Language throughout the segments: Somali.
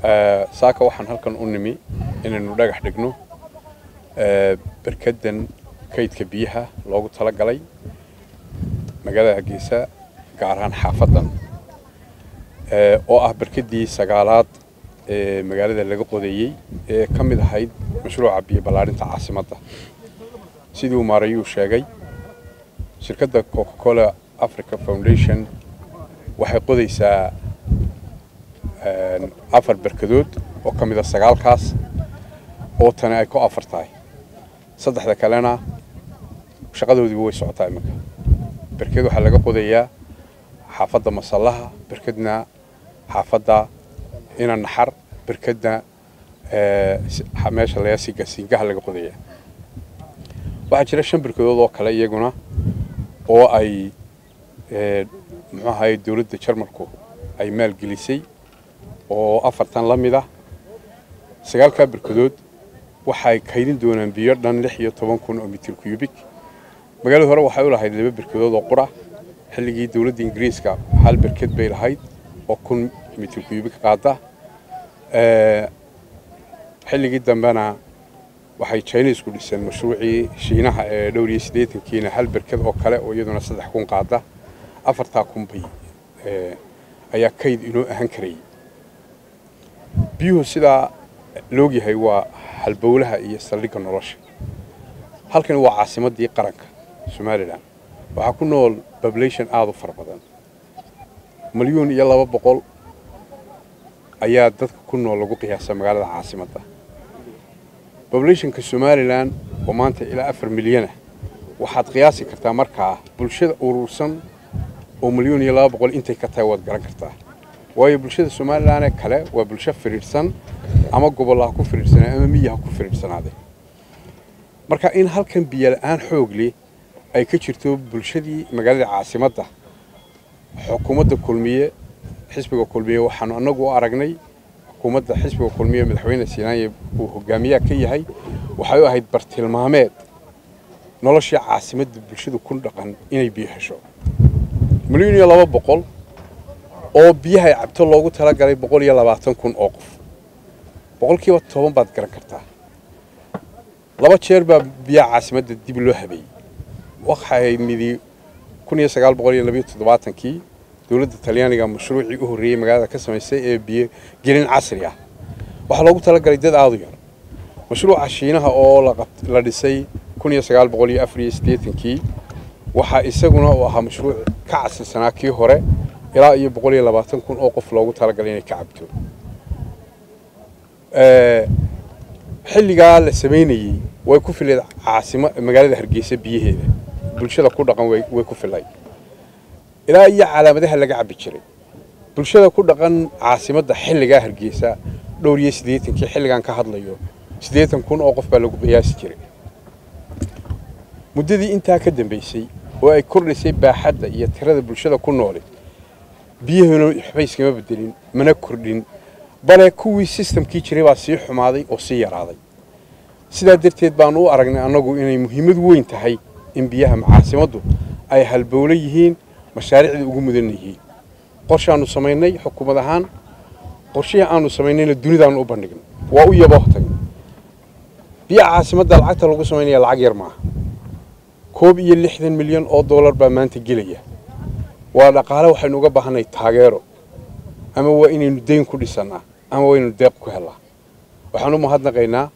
saaka waxaan halkan u nimi inaynu dhagax dhigno berkadan kaydka biyaha loogu tala galay magaalada hargeysa gaar ahaan xaafadan oo ah berkadii sagaalaad ee magaalada laga qodeeyey ee ka mid ahayd mashruuca biyo ballaarinta caasimadda sidii uu maarayuu sheegay shirkadda coca cola africa foundation waxay qodaysaa afar berkadood oo ka mid a sagaalkaas oo tani ay ku afar tahay saddexda kalena shaqadoodiiba way socotaa iminka berked waxaa laga qodayaa xaafadda masallaha berkedna xaafadda ina naxar berkedna meesha layaasiga siingaha laga qodayaa waxaa jira shan berkadood oo kale iyaguna oo ay muxuu ahaye dowladda jarmalku ay maalgelisay oo afartan la mid ah sagaalkaa berkadood waxay kaydin doonaan biyo dhan lix iyo toban kun oo mitir cubik magaalada hore waxay u lahayd laba berkadood oo qura xilligii dowladda ingiriiska hal berked bay lahayd oo kun mitir cubik qaada xilligii dambena waxay chinesku dhiseen mashruucii shiinaha ee dhowr iyo siddeetankiina hal berked oo kale oo iyaduna saddex kun qaada afartaa kun bay ayaa kayd inoo ahaan karayay biyuhu sidaa loogyahay waa halbowlaha iyo saldhigga nolosha halkani waa caasimaddii qaranka somalilan waxaa ku nool population aada u fara badan milyuun iyo laba boqol ayaa dadka ku nool lagu qiyaasa magaalada caasimadda populationka somalilan oo maanta ilaa afar milyana waxaad qiyaasi kartaa markaa bulshada urursan oo milyuun iyo laba boqol intay ka tahay waad garan kartaa waayo bulshada somalilanee kale waa bulsho firiirsan ama gobollaha ku firiirsanaa ama miyaha ku firiirsanaade marka in halkan biyo la-aan xoogle ay ka jirto bulshadii magaalada caasimadda xukuumadda kulmiye xisbiga kulmiye waxaanu annagu u aragnay xukuumadda xisbiga kulmiye madaxweyne siinaanye uu hogaamiyaha ka yahay waxay u ahayd bartilmaameed noloshii caasimadda bulshadu ku dhaqan inay biyo hesho milyuun iyo laba boqol oo biyaha ay cabto loogu talagalay boqol iyo labaatan kun oo qof boqolkiiba toban baad garan kartaa laba jeer baa biyaha caasimadda dib loo habeeyey waxay midi kun iyo sagaal boqol iyo labayo toddobaatankii dowladda talyaaniga mashruucii u horreeyey magaalada ka samaysay ee biyo gelin casri ah waxaa loogu talagalay dad aada u yar mashruuca shiinaha oo la dhisay kun iyo sagaal boqol iyo afar iyo siddeetankii waxaa isaguna uu ahaa mashruuc ka casrisanaa kii hore ilaa iyo boqol iyo labaatan kun oo qof loogu talagalay inay ka cabto xilligaa la samaynayey way ku filayd caasimo magaalada hargeysa biyaheeda bulshada ku dhaqan way ku filay ilaa iyo calaamadaha laga cabbi jiray bulshada ku dhaqan caasimadda xilligaa hargeysa dhowr iyo siddeetankii xilligan ka hadlayo siddeetan kun oo qof baa lagu qiyaasi jiray muddadii intaa ka dambaysay oo ay kordhisay baaxadda iyo tirada bulshada ku noole biyahuna waxba iskama bedelin mana kordhin bale kuwii sistamkii jiray baa sii xumaaday oo sii yaraaday sidaa darteed baanu u aragnay annagu inay muhiimad weyn tahay in biyaha caasimaddu ay halbowlo yihiin mashaariicda ugu mudan yihiin qorshaannu samaynay xukuumad ahaan qorshihii aanu samaynayna dunidaannu u bandhignay waa u yabooh tagnay biyaha caasimadda lacagta lagu samaynaya lacag yar maaha koob iyo lixdan milyan oo dollar baa maanta gelaya waa dhaqaale waxaynu uga baahanay taageero ama waa inaynu dayn ku dhisannaa ama waa inaynu deeq ku hellaa waxaan u mahadnaqaynaa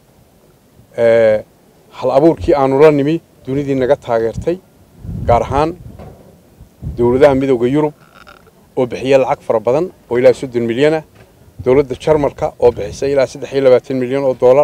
hal abuurkii aanu la nimi dunidii naga taageertay gaar ahaan dowladaha midooda yurub oo bixiya lacag fara badan oo ilaa soddon milyanah dowladda jarmalka oo bixisay ilaa saddex iyo labaatan milyan oo dollar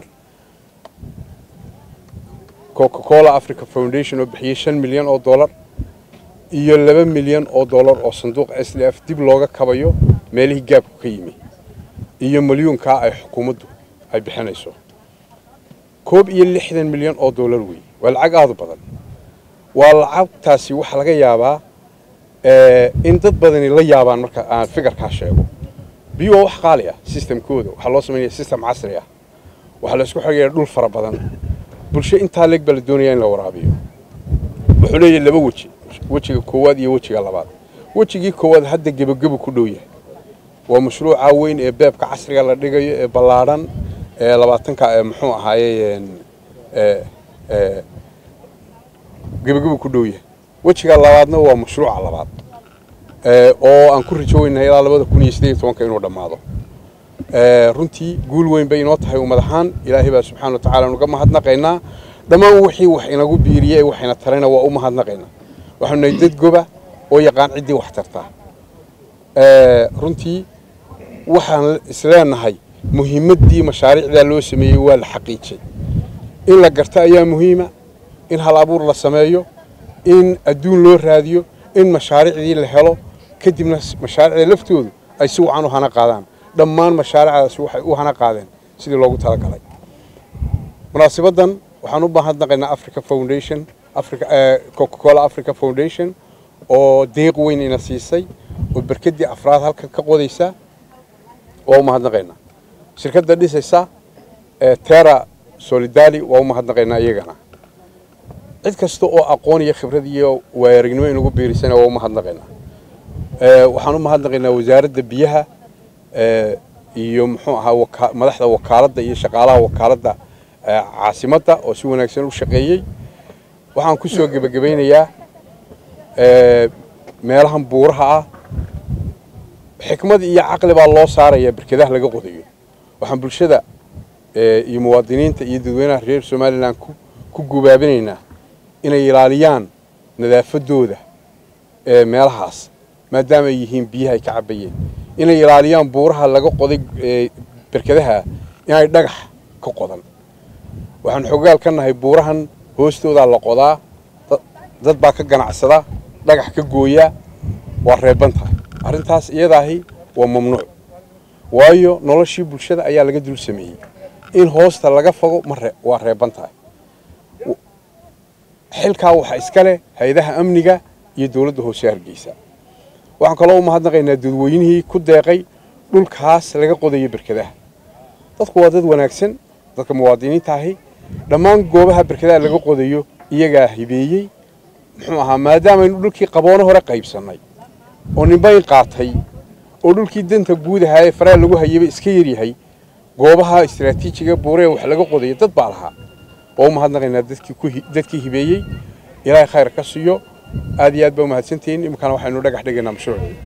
coca cola africa foundation oo bixiyey shan milyan oo dollar iyo laba milyan oo dollar oo sanduuqa s l f dib looga kabayo meelihii gaabku ka yimi iyo milyuunkaa ay xukuumaddu ay bixinayso koob iyo lixdan milyan oo dollar wey waa lacag aada u badan waa lacagtaasi waxaa laga yaabaa in dad badani la yaabaan marka aan fikirkaa sheego biyo waa wax qaali ah sistamkooda waxaa loo samaynaya sistem casri ah waxaa la isku xigaya dhul fara badan bulsho intaa leeg baa la doonaya in la waraabiyo wuxuu leeyahay laba weji wejiga koowaad iyo wejiga labaad wejigii koowaad hadda gebagebo ku dhow yahay waa mashruuca weyn ee beebka casriga la dhigayo ee ballaadhan ee labaatanka muxuu ahaaye gebageba ku dhow yahay wejiga labaadna waa mashruuca labaad oo aan ku rajoweynahay ilaa labada kun iyo siddeed iyo tobanka inuu dhammaado runtii guul weyn bay inoo tahay ummad ahaan ilaahay baa subxana wa tacala nuga mahadnaqaynaa dhammaan wixii wax inagu biiriyey ee waxayna tarayna waa u mahadnaqaynaa waxaanu nahay dad goba oo yaqaan ciddii wax tartaa runtii waxaan isleenahay muhiimaddii mashaariicdaa loo sameeyey waa la xaqiijay in la garto ayaa muhiima in hal abuur la sameeyo in adduun loo raadiyo in mashaariicdii la helo kadibna mashaariicda laftoodu ay si wacan u hana qaadaan dhammaan mashaariicdaasi waxay u hana qaadeen sidii loogu talagalay munaasabaddan waxaan u mahadnaqaynaa africa foundation coca-cola africa foundation oo deeq weyn ina siisay oo berkaddii afraad halkan ka qodaysa waa u mahadnaqaynaa shirkadda dhisaysa terra solidali waa u mahadnaqaynaa iyagana cid kasta oo aqoon iyo khibrad iyo waayaragnimo inugu biirisana waa u mahadnaqaynaa waxaan u mahadnaqaynaa wasaaradda biyaha iyo muxuu ahaa madaxda wakaaladda iyo shaqaalaha wakaaladda caasimadda oo si wanaagsan u shaqeeyey waxaan ku soo gebagabaynayaa meelahan buuraha ah xikmad iyo caqli baa loo saarayaa berkadaha laga qodayo waxaan bulshada iyo muwaadiniinta iyo dadweynaha reer somalilan ku gubaabinaynaa inay ilaaliyaan nadaafadooda meelahaas maadaama ay yihiin biyaha ay ka cabayeen inay ilaaliyaan buuraha laga qoday berkadaha inay dhagax ka qodan waxaan xogaal ka nahay buurahan hoostoodaa la qodaa dad baa ka ganacsada dhagax ka gooyaa waa reeban tahay arrintaas iyadaahi waa mamnuuc waayo noloshii bulshada ayaa laga dul sameeyey in hoosta laga fogo ma waa reeban tahay xilkaa waxaa iska leh hay-adaha amniga iyo dowladda hoose hargeysa waxaan kaloo u mahadnaqaynaa dadweynihii ku deeqay dhulkaas laga qodayo berkadaha dadku waa dad wanaagsan dadka muwaadiniinta ahi dhammaan goobaha berkadaha laga qodayo iyagaa hibeeyey muxuu ahaa maadaamaynu dhulkii qaboono hore qaybsannay oo ninbayn qaatay oo dhulkii danta guud ahaa ee faraha lagu hayaba iska yaryahay goobaha istaraatiijiga buuree wax laga qodayo dad baa lahaa waa u mahadnaqaynaa dadkii hibeeyey ilaahay khayr ka siiyo aad iyo aad baa umahadsantihiin iminkana waxaynu dhagax dhigaynaa mashruuc